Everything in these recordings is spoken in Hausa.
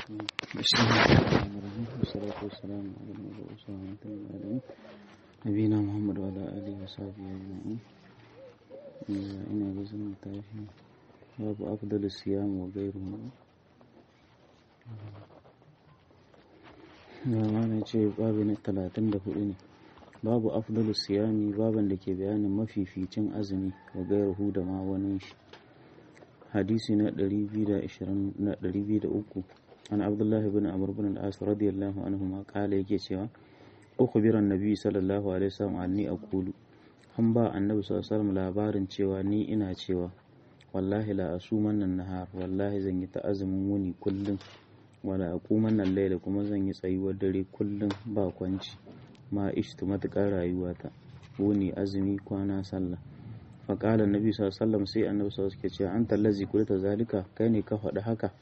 بسم الله الرحمن الرحيم والصلاة والسلام على المبعوث رحمة للعالمين نبينا محمد وعلى آله وصحبه أجمعين ina ga zama tashi babu afdal siyam wa gairu na mana ce babu na talatin da hudu ne babu afdal siyami baban da ke bayanin mafificin azumi wa gairu da ma wani shi hadisi na 203 an abdullahi bin amr bin al-as radiyallahu anhu ma kala yake cewa ukhbira an-nabi sallallahu alaihi wasallam anni aqulu an ba annabi sallallahu labarin cewa ni ina cewa wallahi la asuman nan nahar wallahi zan yi ta azumin wuni kullum wala aquman nan laila kuma zan yi tsayuwar dare kullum ba kwanci ma ishtu matukar rayuwata wuni azumi kwana sallah fa qala annabi sallallahu sai annabi sallallahu alaihi cewa anta allazi qulta zalika kai ne ka faɗi haka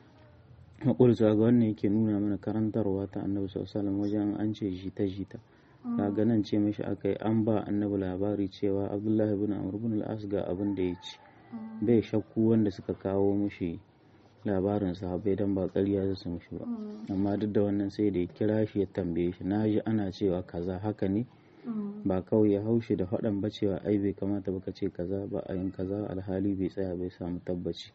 maƙulta ga wannan yake nuna mana karantarwa ta annabi sallallahu wajen an ce jita jita kaga nan ce mashi aka yi an ba annabi labari cewa abdullahi bin amr bin al-as ga abin da ya ci bai shakku wanda suka kawo mushi labarin sahabbai dan ba ƙarya su mushi ba amma duk da wannan sai da ya kira shi ya tambaye shi na ji ana cewa kaza haka ne ba kawai ya haushi da faɗan ba cewa ai bai kamata baka ce kaza ba a yin kaza alhali bai tsaya bai samu tabbaci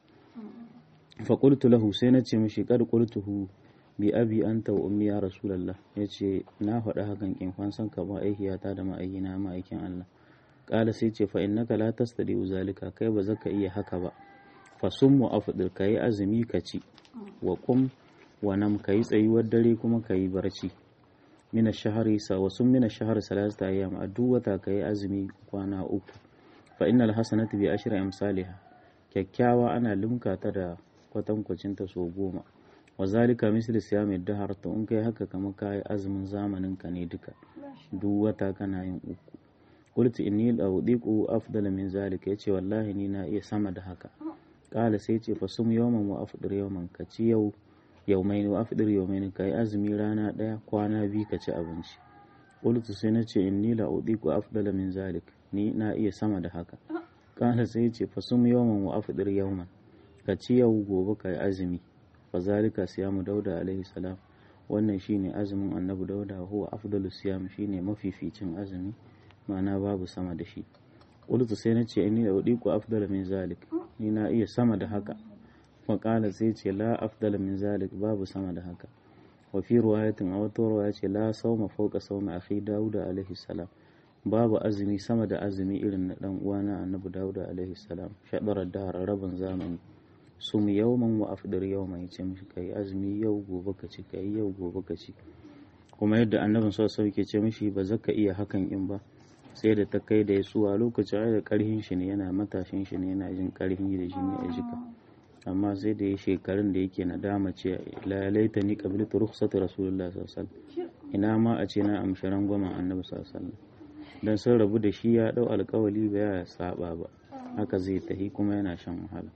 fa qultu lahu sai na ce mishi qad qultuhu bi abi anta wa ummi ya rasulullah yace na faɗa hakan kin fansan ka ba aihiyata da ma'aikina ma'aikin Allah qala sai ce fa innaka la tastadi zalika kai ba zaka iya haka ba fa summu afdir kai azumi ka ci wa qum wa nam kai tsayuwar dare kuma kai barci mina shahari sa wa sum mina shahari salasata ayyam a duk wata kai azumi kwana uku fa innal hasanatu bi ashri amsalha kyakkyawa ana limka ta da kwatankwacinta sau goma wa zalika misli siyamid dahar to in kai haka kamar kai azumin zamanin ka ne duka duk wata kana yin uku qultu inni la udiqu afdala min zalika yace wallahi ni na iya sama da haka qala sai yace fa sum yawman wa afdir yawman ka ci yau yaumaini wa afdir yaumaini kai azumi rana daya kwana biyu ka ci abinci qultu sai na ce inni la udiqu afdala min zalik ni na iya sama da haka qala sai yace fa sum yawman wa afdir yawman ka ci yau gobe kai azumi fazalika siyamu dauda alaihi salam wannan shine azumin annabi dauda huwa afdalu siyam shine mafificin azumi ma'ana babu sama da shi qultu sai nace inni udiku afdala min zalik ni na iya sama da haka fa qala sai ce la afdala min zalik babu sama da haka wa fi riwayatin a wata riwaya ce la sawma fawqa sawmi akhi dauda alaihi salam babu azumi sama da azumi irin na dan uwana annabi dauda alaihi salam shadarar da rabin zamani sum yawman wa afdir yawman yace mishi kai azumi yau gobe ka ci kai yau gobe ka ci kuma yadda annabin sallallahu alaihi ce mishi ba zaka iya hakan in ba sai da ta kai da ya suwa lokacin ai da karhin shi ne yana matashin shi ne yana jin karhin da jini a jika amma sai da ya shekarun da yake nadama ce la laita ni qabiltu rukhsati rasulullah sallallahu alaihi ina ma a ce na amshi rangwamen annabi sallallahu alaihi dan sun rabu da shi ya dau alkawali ba ya saba ba haka zai tahi kuma yana shan wahala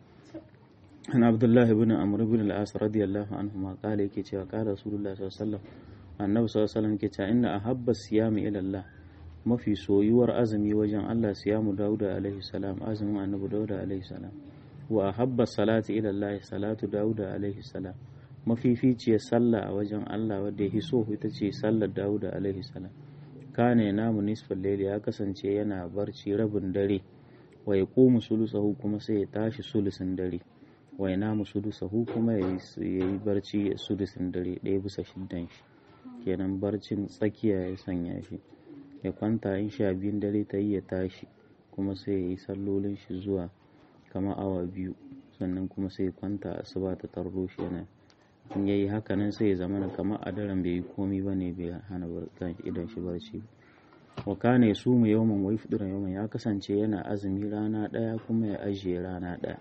an abdullahi bin amr bin al-as radiyallahu anhu ma kala yake cewa kala rasulullah sallallahu alaihi wasallam annabi sallallahu alaihi wasallam yake cewa inna ahabba siyami ila Allah mafi soyuwar azumi wajen Allah siyamu dauda alaihi salam azumin annabi dauda alaihi salam wa ahabba salati ila Allah salatu dauda alaihi salam mafificiyar sallah a wajen Allah wadda ya so ita ce sallar dauda alaihi salam kana namu nisfal layli ya kasance yana barci rabin dare wa yaqumu sulusahu kuma sai ya tashi sulusin dare wai namu sudusahu kuma ya yi barci sudusin dare ɗaya bisa shiddan shi kenan barcin tsakiya ya sanya shi ya kwanta in sha biyun dare ta yi ya tashi kuma sai ya yi sallolin shi zuwa kama awa biyu sannan kuma sai ya kwanta asuba ta tarro shi yana in yayi haka nan sai ya zama na kama a daren bai yi komi ba ne bai hana idan shi barci wa kana ya sumu yawman wai fudura yawman ya kasance yana azumi rana ɗaya kuma ya ajiye rana ɗaya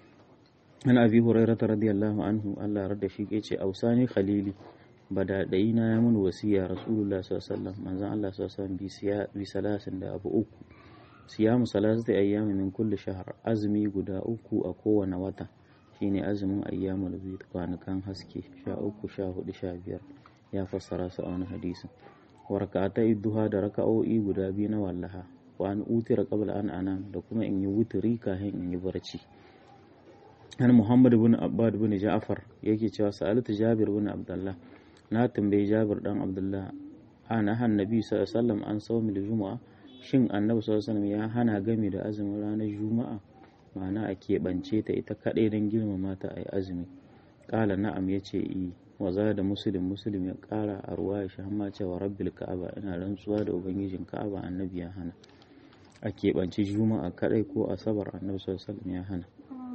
an abi hurairata radiyallahu anhu Allah radda shi ke ce ausani khalili badadai na ya mun wasiya rasulullah sallallahu alaihi wasallam manzon Allah sallallahu alaihi wasallam bi salasin da abu uku siyamu salasati ayyami min kulli shahr azumi guda uku a kowane wata shine azumin ayyamul bid kwanakan haske sha uku sha hudu sha biyar ya fassara su a wani hadisin wa raka'atai duha da raka'o'i guda biyu na wallaha wa an utira qabla an anam da kuma in yi wuturi kafin in yi barci an muhammad bin abbad bin ja'far yake cewa sa'alatu jabir bin abdullah na tambayi jabir dan abdullah ana han nabi sallallahu alaihi wasallam an sawmi juma'a shin annabi sallallahu alaihi wasallam ya hana gami da azumin ranar juma'a ma'ana a keɓance ta ita kaɗai don girmama ta a yi azumi ƙala na'am ya ce i waza da musulun musulun ya ƙara a ruwa ya sha cewa rabbil ka'aba ina rantsuwa da ubangijin ka'aba annabi ya hana a keɓance juma'a kaɗai ko asabar annabi sallallahu ya hana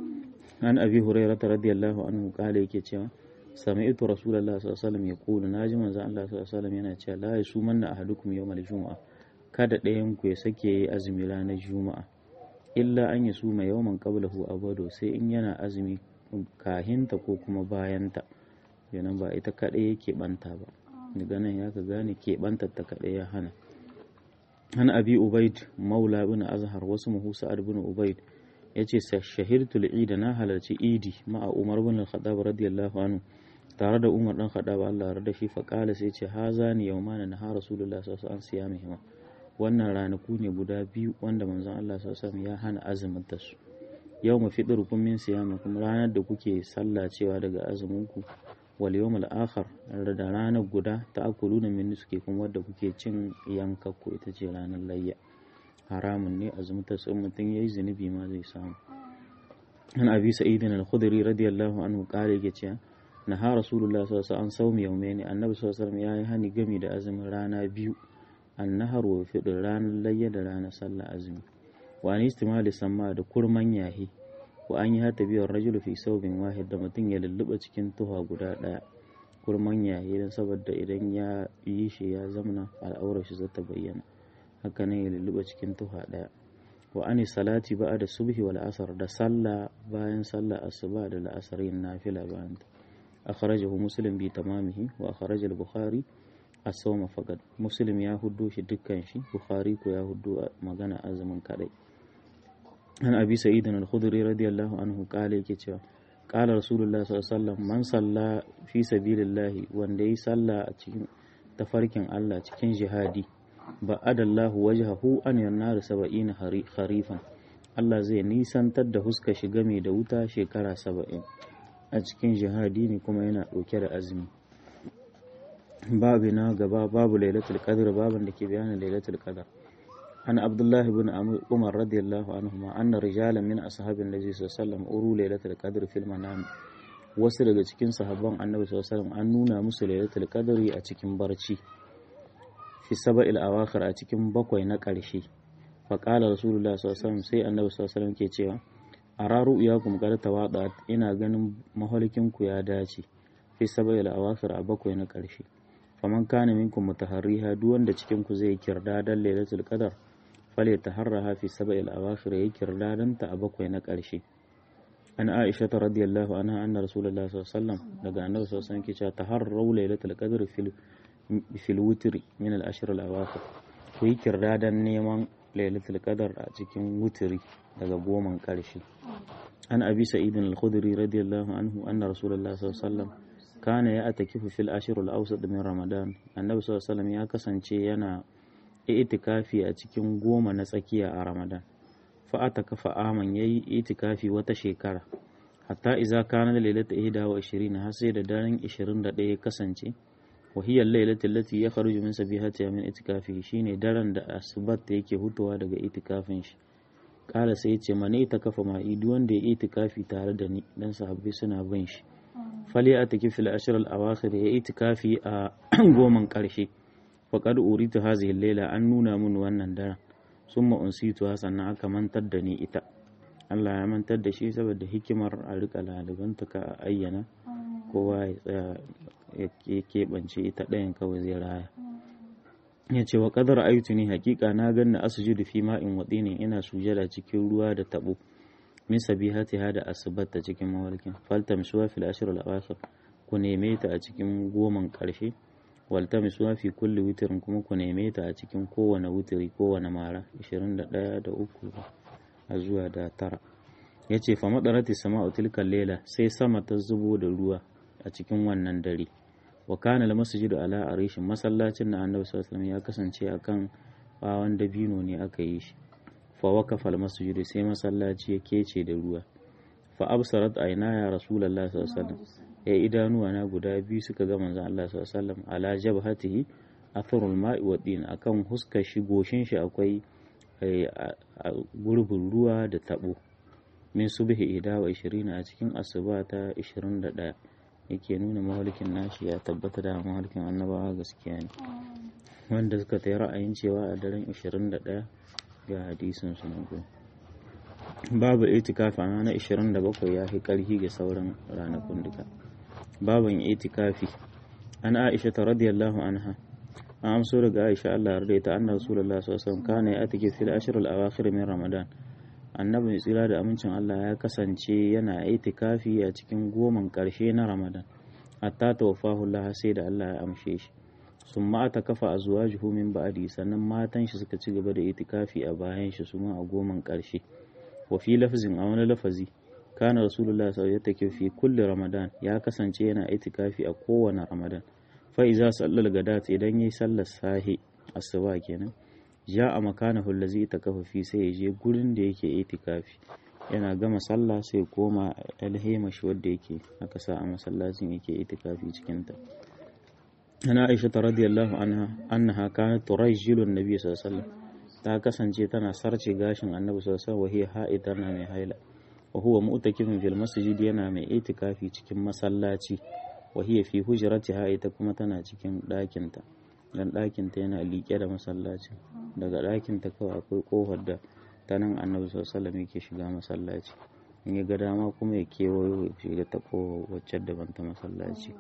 an abi hurairah radiyallahu anhu ƙala yake cewa sami'tu rasulullahi sallallahu alaihi wasallam yaqulu naji manzo Allah sallallahu alaihi wasallam yana cewa la yasumanna ahadukum yawmal juma'a kada ɗayan ku ya sake yi azumi ranar juma'a illa an yi su mai yawan qablahu abado sai in yana azumi kahinta ko kuma bayanta kenan ba ita kaɗai yake banta ba daga nan ya ka gane ke banta ta kaɗai ya hana an abi ubaid maula bin azhar wasu muhu sa'ad bin ubaid yace shahirtu al na halarci idi ma'a umar bin al-khattab radiyallahu anhu tare da umar dan khattab Allah ya da shi fa qala sai ce hazani yawmana na rasulullah sallallahu alaihi wasallam siyamihima wannan ranaku ne guda biyu wanda manzon Allah sallallahu ya hana azumin ta su yau mu fidir kun min siyama kuma ranar da kuke sallah cewa daga azumin ku wal yawmul akhar da ranar guda ta akuluna min suke kuma wadda kuke cin yankakku ita ce ranar layya haramun ne azumin ta sun mutum yayi zunubi ma zai samu an abi sa'idin al-khudri radiyallahu anhu kare yake cewa naha rasulullah sallallahu alaihi wasallam an saumi yaumaini annabi sallallahu alaihi wasallam yayi hani gami da azumin rana biyu annahar wa fiɗin ranar layya da ranar sallah azumi wa an istimali samma da kurman yahi wa an yi hata biyar rajulu fi saubin wahid da mutum ya lulluɓa cikin tuha guda ɗaya kurman yahi don saboda idan ya yi shi ya zamana al'aurar shi zata bayyana haka nan ya lulluɓa cikin tuha ɗaya wa an salati ba'a da subhi wal asar da sallah bayan sallah asuba da la'asarin nafila bayan ta akhrajahu muslim bi tamamihi wa akhraja al-bukhari asawma faqad muslim ya huddo shi dukkan shi bukhari ko ya huddo magana azumin kadai an abi sa'id al-khudri radiyallahu anhu kale yake cewa qala rasulullah sallallahu alaihi wasallam man salla fi sabilillah wanda yi salla a cikin tafarkin Allah cikin jihadi ba adallahu wajhahu an yannar 70 kharifan Allah zai nisantar da huska shi game da wuta shekara 70 a cikin jihadi ne kuma yana ɗauke da azumi babu na gaba babu lailatul qadr babin da ke bayanin lailatul qadr an abdullahi bin umar radiyallahu anhu ma anna rijalan min ashabin nabi sallallahu alaihi wasallam uru lailatul qadr fil manam wasu daga cikin sahabban annabi sallallahu alaihi wasallam an nuna musu lailatul qadri a cikin barci fi sab'il awakhir a cikin bakwai na ƙarshe fa qala rasulullah sallallahu alaihi wasallam sai annabi sallallahu alaihi wasallam ke cewa araru iyakum qad tawada ina ganin mahalikin ku ya dace fi sab'il awakhir a bakwai na ƙarshe faman kana minkum mutaharriha duk wanda cikin ku zai kirda dan lailatul qadar fale taharraha fi sab'il awakhir yayi kirda dan ta a bakwai na ƙarshe an aisha ta radiyallahu anha anna rasulullahi sallallahu alaihi wasallam daga annabi sallallahu alaihi wasallam ke cewa taharru lailatul qadr fil fil witri min al ashr al awakhir ku yi kirda dan neman lailatul qadar a cikin wutiri daga goman ƙarshe an abi sa'id al-khudri radiyallahu anhu anna rasulullahi sallallahu alaihi wasallam kana ya atakifu fil ashir al-awsat min ramadan annabi sallallahu alaihi wasallam ya kasance yana itikafi a cikin goma na tsakiya a ramadan fa atakafa aman yayi itikafi wata shekara hatta idza kana lailatu 21 har sai da daren 21 ya kasance wa hiya lailatu allati yakhruju min sabihatiha min itikafi shine daren da asubat yake hutuwa daga itikafin shi kala sai ce mane ita kafa ma'i duk wanda ya itikafi tare da ni dan sahabbai suna bin shi fali a taki fil ashir al awakhir ya itikafi a goman karshe faqad uritu hazihi layla an nuna mun wannan daren summa unsitu sannan aka mantar da ni ita Allah ya mantar da shi saboda hikimar a rika lalibanta ka ayyana kowa ya tsaya ya keɓance ita ɗayan kawai zai raya ya ce wa ƙadar aitu ne hakika na ganna asujudu fi ma'in waɗi ne ina sujada cikin ruwa da taɓo min sabihati hada asubat ta cikin mawalkin faltam suwa fil ashr al awakhir ku neme ta a cikin goman ƙarshe waltam suwa fi kulli witrin kuma ku neme ta a cikin kowane witri kowane mara 21 da uku a zuwa da tara ya ce fa madarati sama'u tilkal lela sai sama ta zubo da ruwa a cikin wannan dare wa kana al masjidu ala arishin masallacin na annabi sallallahu alaihi ya kasance akan bawan dabino ne aka yi shi fa waqafa al masjidu sai masallaci ya kece da ruwa fa fa absarat ayna ya rasulullahi sallallahu alaihi wasallam ya idanuwa na guda biyu suka ga manzon Allah sallallahu alaihi wasallam ala jabhatihi atharul ma'i wa din akan huskar shi goshin shi akwai gurbin ruwa da tabo min subhi ida wa 20 a cikin asuba ta 21 yake nuna mahalikin nashi ya tabbata da mahalikin annabawa gaskiya ne wanda suka ta ra'ayin cewa a daren 21 ga hadisin su nan babu itikafi a ranar 27 ya fi karhi ga sauran ranakun duka babin itikafi an aisha ta radiyallahu anha an amso daga aisha Allah yarda ta anna rasulullah sallallahu alaihi wasallam kana ya atike fil ashr al awakhir min ramadan annabi tsira da amincin Allah ya kasance yana itikafi a cikin goman karshe na ramadan hatta tawaffahu Allah sai da Allah ya amshe shi sun ma ta kafa a zuwa min ba'adi sannan matan shi suka ci gaba da itikafi a bayan shi su ma a goman karshe wa fi lafzin a wani lafazi kana rasulullah sallallahu alaihi fi kulli ramadan ya kasance yana itikafi a kowane ramadan fa iza sallal gadat idan yayi sallar sahi asuba kenan ja a makanahu allazi itakafa fi sai ya je gurin da yake itikafi yana gama sallah sai koma alhema shi wanda yake aka sa a masallacin yake itikafi cikin ta ana aisha radiyallahu anha annaha kanat turajjilu an-nabiy sallallahu alaihi wasallam ta kasance tana sarce gashin annabi sallallahu alaihi wasallam wahiya tana mai haila wa huwa mu'takifin fil masjid yana mai itikafi cikin masallaci wahiya fi hujratiha ita kuma tana cikin ɗakin ta dan ɗakin ta yana liƙe da masallacin daga ɗakin ta kawai akwai kofar da ta nan annabi sallallahu alaihi wasallam yake shiga masallaci in ya ga dama kuma ya kewayo ya shiga ta kofar wacce daban ta masallaci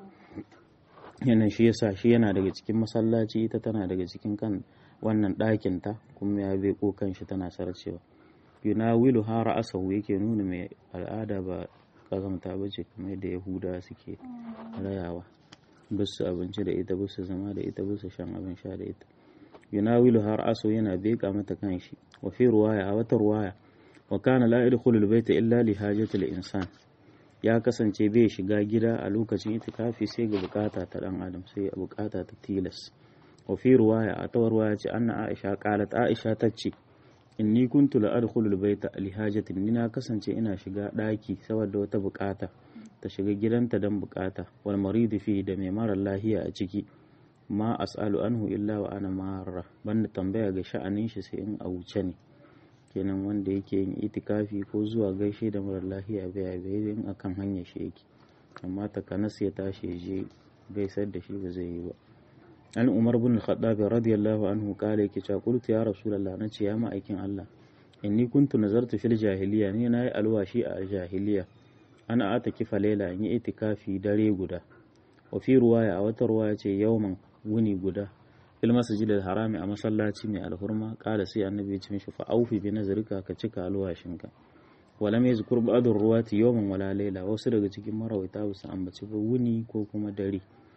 yana shi yasa shi yana daga cikin masallaci ita tana daga cikin kan wannan ɗakin ta kuma ya beko kanshi tana sarcewa yunawilu hara asahu yake nuna mai al'ada ba kazamta ba ce kamar yadda yahuda suke rayawa bisu abinci da ita bisu zama da ita bisu shan abin sha da ita yunawilu har asahu yana beka mata kanshi wa fi ruwaya a wata ruwaya wa kana la yadkhulu albayta illa li hajati insan ya kasance bai shiga gida a lokacin itikafi sai ga bukata ta dan adam sai bukata ta tilas wa fi ruwaya a tawar ruwaya ce anna aisha qalat aisha tace inni kuntu la adkhulu albayta li hajatin ni na kasance ina shiga daki saboda wata bukata ta shiga gidanta dan bukata wal maridi fi da mai mara lahiya a ciki ma as'alu anhu illa wa ana marra banda tambaya ga sha'anin shi sai in a wuce ne kenan wanda yake yin itikafi ko zuwa gaishe da mara lahiya bai bai in akan hanyar shi yake amma takanas ya tashi ya je gaisar da shi ba zai yi ba an umar bin khattab radiyallahu anhu kale yake cewa qultu ya rasulullah nace ya ma'aikin Allah inni kuntu nazartu fil jahiliya ni nayi alwashi a jahiliya ana ata kifa laila in yi itikafi dare guda wa fi ruwaya a wata ruwaya ce yawman wuni guda fil masjid al harami a masallaci mai alhurma kala sai annabi ya ce mishi fa aufi bi nazarika ka cika alwashinka walam yazkur ba'd ruwati yawman wala laila wasu daga cikin marawaita ba su ambaci ba wuni ko kuma dare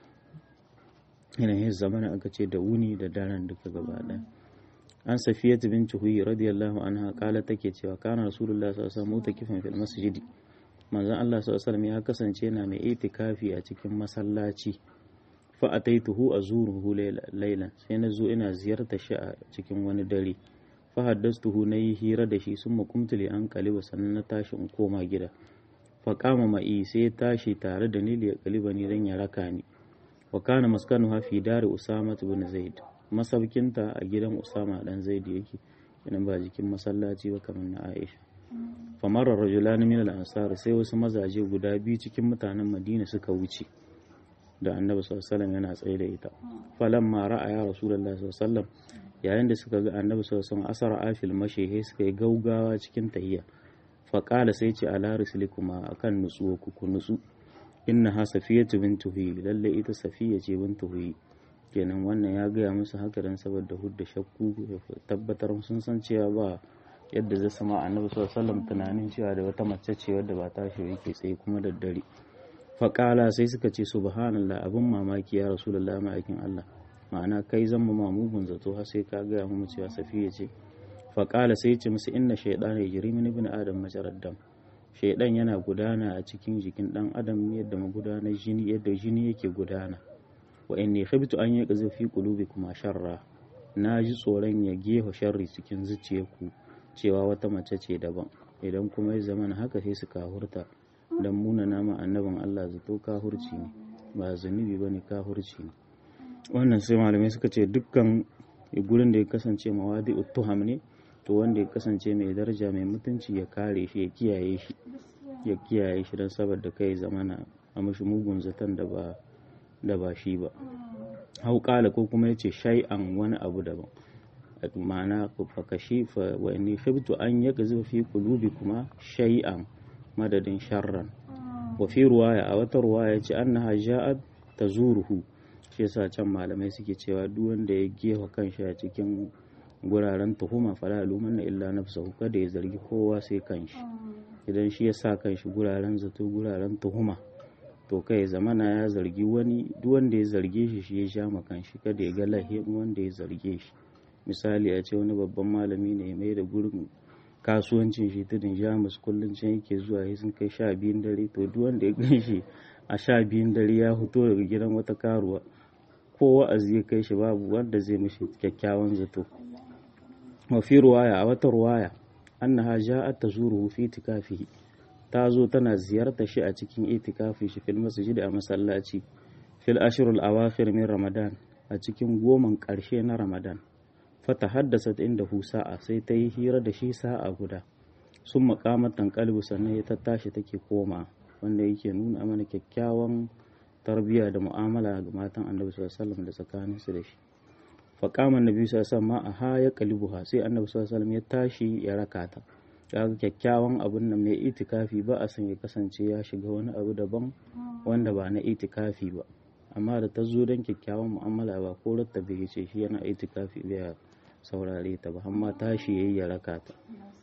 yanayin zamana aka ce da wuni da daren duka gaba ɗaya an safiyat bin huyi radiyallahu anha kala take cewa kana rasulullah sallallahu alaihi wasallam mutakifan fil masjidi manzon Allah sallallahu alaihi ya kasance yana mai itikafi a cikin masallaci fa ataituhu azuruhu laylan sai na zo ina ziyartar shi a cikin wani dare fa haddastuhu nayi hira da shi sun makumtu li an kaliba sannan na tashi in koma gida fa kama ma'i sai ya tashi tare da ni li kaliba ni dan ya raka ni wa kana maskanuha fi dari usama ibn zaid masaukinta a gidan usama dan zaid yake idan ba jikin masallaci ba kamar na aisha famar rajulan min al-ansar sai wasu mazaje guda biyu cikin mutanen madina suka wuce da annabi sallallahu alaihi yana tsaye da ita falamma ra'a ya rasulullahi sallallahu alaihi yayin da suka ga annabi sallallahu alaihi asara afil mashihe suka yi gaugawa cikin tahiyya faqala sai ce ala rislikuma akan nutsuwa ku ku nutsu innaha safiyatu bintu huyi lalle ita safiya ce bintu huyi kenan wannan ya gaya musu haka dan saboda hudda shakku ya tabbatar sun san cewa ba yadda zai sama annabi sallallahu alaihi tunanin cewa da wata mace ce wadda ba ta shi yake tsaye kuma da dare faƙala sai suka ce subhanallah abin mamaki ya rasulullahi ma'aikin Allah ma'ana kai zan mu mamugun zato har sai ka gaya mu cewa safiya ce faƙala sai ce musu inna shaydana yajri min ibn adam majarad dam shaidan yana gudana a cikin jikin dan adam yadda magudanar jini yadda jini yake gudana wa inni khibtu an yaqza fi qulubikum sharra na ji tsoron ya gefa sharri cikin zuciyarku cewa wata mace ce daban idan kuma ya zama haka sai su kahurta don muna nama annabin Allah zato kahurci ne ba zunubi ba ne kahurci ne wannan sai malamai suka ce dukkan gurin da ya kasance mawadi tuham ne to wanda ya kasance mai daraja mai mutunci ya kare shi ya kiyaye shi ya kiyaye shi don saboda kai zamana a mashi mugun zaton da ba da ba shi ba hau kala ko kuma yace shay'an wani abu daban ma'ana fakashi fa wa inni khibtu an yakzu fi qulubi kuma shay'an madadin sharran wa fi ruwaya a wata ruwaya yace annaha ja'at tazuruhu shi yasa can malamai suke cewa duk wanda ya gefa kanshi a cikin guraren tuhuma fala lumanna illa nafsahu kada ya zargi kowa sai kanshi idan shi ya sa kanshi guraren zato guraren tuhuma to kai zamana ya zargi wani duk wanda ya zarge shi shi ya sha ma kanshi kada ya ga lahin wanda ya zarge shi misali a ce wani babban malami ne mai da gurin kasuwancin shi tudun jamus kullum can yake zuwa ya sun kai sha biyun dare to duk wanda ya gan shi a sha biyun dare ya fito daga gidan wata karuwa ko wa'azi ya kai shi babu wanda zai mishi kyakkyawan zato wa fi ruwaya a wata ruwaya annaha ja'at tazuruhu fi itikafihi ta zo tana ziyarta shi a cikin itikafi shi fil masjid a masallaci fil ashrul awakhir min ramadan a cikin goman karshe na ramadan fata haddasa inda hu sa'a sai ta yi hira da shi sa'a guda sun makamatan kalbu sannan ya tattashi take koma wanda yake nuna mana kyakkyawan tarbiyya da mu'amala ga matan annabi sallallahu alaihi wasallam da tsakaninsu da shi faƙaman nabi sallallahu ma a ha ya kalibuha sai annabi sallallahu ya tashi ya raka ta kaga kyakkyawan abun nan mai itikafi ba a son ya kasance ya shiga wani abu daban wanda ba na itikafi ba amma da ta zo don kyakkyawan mu'amala ba ko ratta bai ce shi yana itikafi bai saurare ta ba amma tashi yayi ya raka ta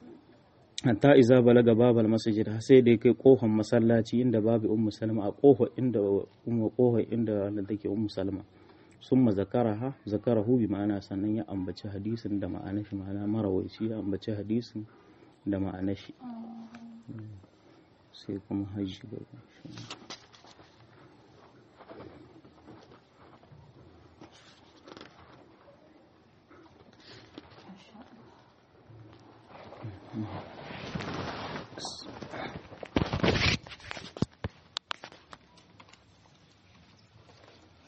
hatta iza balaga babal masjid sai dai kai kofar masallaci inda babu ummu salma a kofar inda ummu kofar inda wanda take ummu salma summa zakaraha zakarahu bi ma'ana sannan ya ambaci hadisin da ma'anar shi ma'ana marawaici ya ambaci hadisin da ma'anar shi sai kuma hajji gaba Mm-hmm.